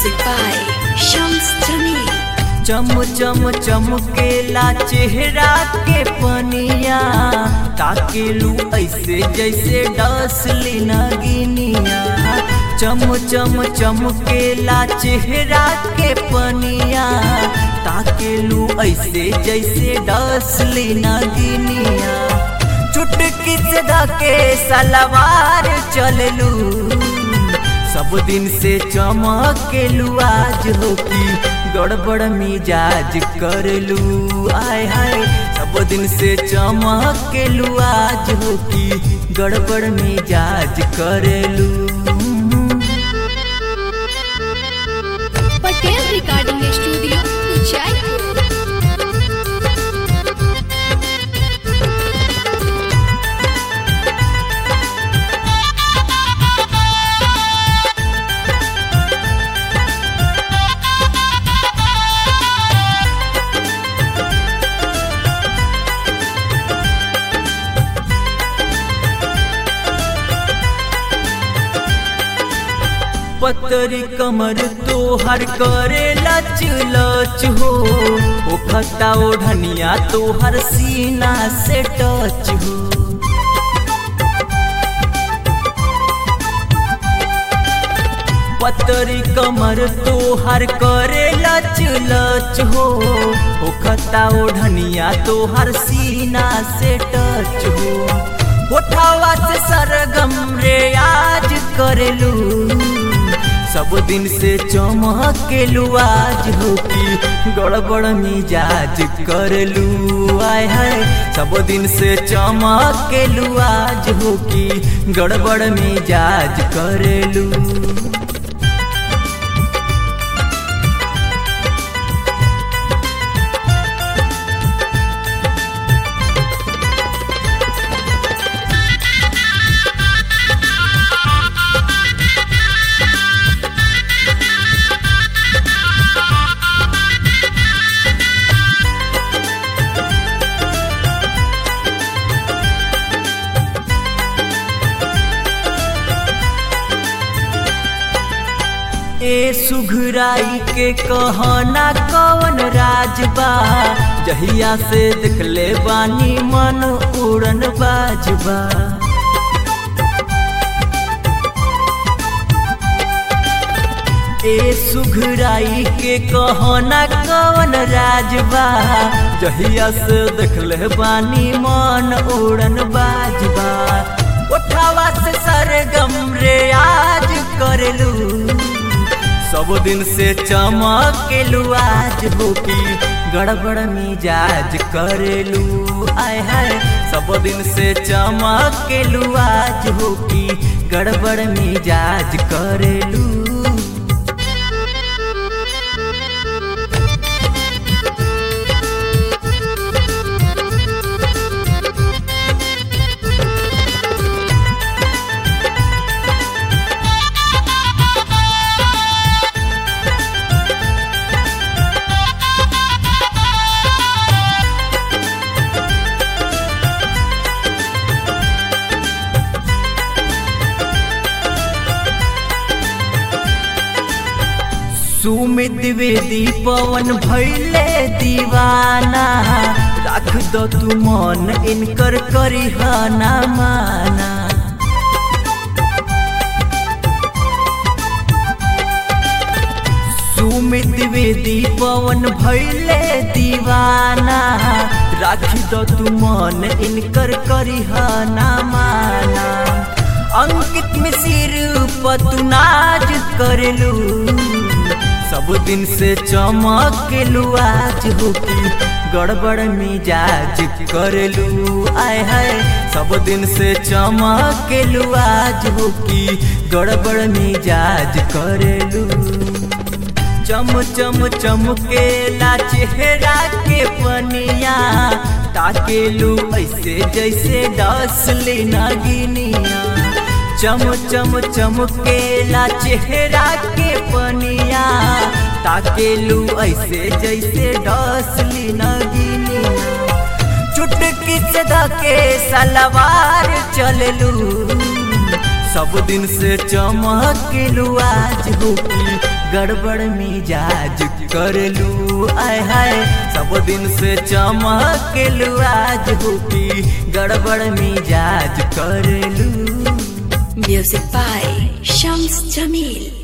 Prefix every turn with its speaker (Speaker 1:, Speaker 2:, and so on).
Speaker 1: Music by Shams Jamil.
Speaker 2: चम चम चमकेला चेहरा के पनिया ताकेलू ऐसे जैसे डसली नगिनिया चम चम चमकेला चेहरा के पनिया ताकेलू ऐसे जैसे डसली नगिनिया चुटकी से धके सलवार चललू सब दिन से चमकेलू आज हो की गड़बड़ मिजाज करलू आय हाय सब दिन से चमकेलू आज हो की गड़बड़ मिजाज करलू
Speaker 1: Patel Recording Studio, Jaipur.
Speaker 2: पतरी कमर तोहर करे लच लच हो ओ खता ओढ़निया तोहर सीना से टच हो पतरी कमर तोहर करे लच लच हो ओ खता ओढ़निया तोहर सीना से टच हो उठावा से सरगम रे आज करेलू सब दिन से चमकेलू आज हो की गड़बड़ मिजाज करलू आय है सब दिन से चमकेलू आज हो की गड़बड़ मिजाज करलू ए सुघराई के कहना कवन राजबा जहिया से देखले बानी मन उड़न बाजबा ए सुघराई के कहना कवन राजबा जहिया से देखले बानी मन उड़न बाजबा उठावा से सरगम रे आज करलू सब दिन से चमकेलू आज हो की गड़बड़ मिजाज करेलू आय हाय सब दिन से चमकेलू आज हो की गड़बड़ मिजाज करेलू सुमित द्विवेदी पवन भैले दीवाना रख दो तू मन इनकर करिहना माना सुमित द्विवेदी पवन भैले दीवाना रख दो तू मन इनकर करिहना माना अंकित में सिर पतुनाज करलू सब दिन से चमकेलू आज हो की गड़बड़ मिजाज करलू आय हाय सब दिन से चमकेलू आज हो की गड़बड़ मिजाज करलू चम चम चमकेला चेहरा के पनिया ताकेलू ऐसे जैसे डसली नगिनिया चम चम चमकेला चेहरा के पनिया ताकेलू ऐसे जैसे डसली नगिनिया चुटकी से धके सलवार चललू सब दिन से चमकेलू आज होकी गड़बड़ मिजाज करलू आय हाय सब दिन से चमकेलू आज होकी गड़बड़ मिजाज करलू
Speaker 1: Music by Shams Jamil.